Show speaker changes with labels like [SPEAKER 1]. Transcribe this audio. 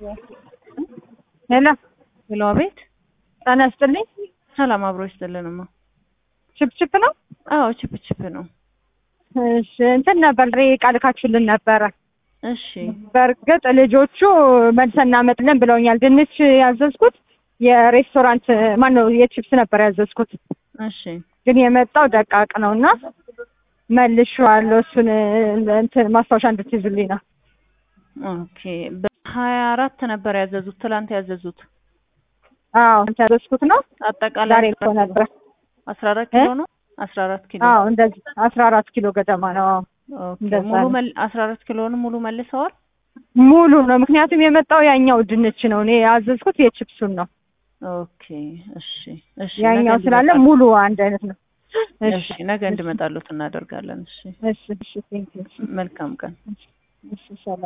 [SPEAKER 1] ሄሎ
[SPEAKER 2] ሄሎ፣ አቤት።
[SPEAKER 1] ጤና ይስጥልኝ።
[SPEAKER 2] ሰላም አብሮ ይስጥልንማ።
[SPEAKER 1] ችፕችፕ ነው?
[SPEAKER 2] አዎ ችፕ ችፕ ነው።
[SPEAKER 1] እሺ እንትን ነበር ሬ ቃልካችሁልን ነበረ።
[SPEAKER 2] እሺ
[SPEAKER 1] በእርግጥ ልጆቹ መልሰን እናመጣለን ብለውኛል። ድንች ያዘዝኩት የሬስቶራንት ማን ነው የቺፕስ ነበር ያዘዝኩት፣
[SPEAKER 2] እሺ
[SPEAKER 1] ግን የመጣው ደቃቅ ነው እና መልሼዋለሁ። እሱን እንትን ማስታወሻ እንድትይዙልኝ ነው።
[SPEAKER 2] ኦኬ። በሀያ አራት ነበር ያዘዙት፣ ትላንት ያዘዙት።
[SPEAKER 1] አዎ እንትን ያዘዝኩት ነው።
[SPEAKER 2] አጠቃላይ
[SPEAKER 1] ዛሬ እኮ ነበር።
[SPEAKER 2] አስራ አራት ኪሎ ነው። አስራ አራት ኪሎ
[SPEAKER 1] አዎ እንደዚህ አስራ አራት ኪሎ ገደማ ነው። አዎ
[SPEAKER 2] ኦኬ።
[SPEAKER 1] እንደዛ
[SPEAKER 2] ሙሉ
[SPEAKER 1] ነው።
[SPEAKER 2] መል አስራ አራት ኪሎውን ሙሉ መልሰዋል።
[SPEAKER 1] ሙሉ ነው። ምክንያቱም የመጣው ያኛው ድንች ነው። እኔ ያዘዝኩት የቺፕሱን ነው።
[SPEAKER 2] ኦኬ። እሺ እሺ።
[SPEAKER 1] ያኛው
[SPEAKER 2] ነገ
[SPEAKER 1] ስላለ
[SPEAKER 2] እንዲመጣ-
[SPEAKER 1] ሙሉ አንድ አይነት ነው።
[SPEAKER 2] እሺ ነገ እንድመጣሉት እናደርጋለን። እሺ
[SPEAKER 1] እሺ እሺ ቴንክ ዩ
[SPEAKER 2] መልካም ቀን።
[SPEAKER 1] እሺ ሰላም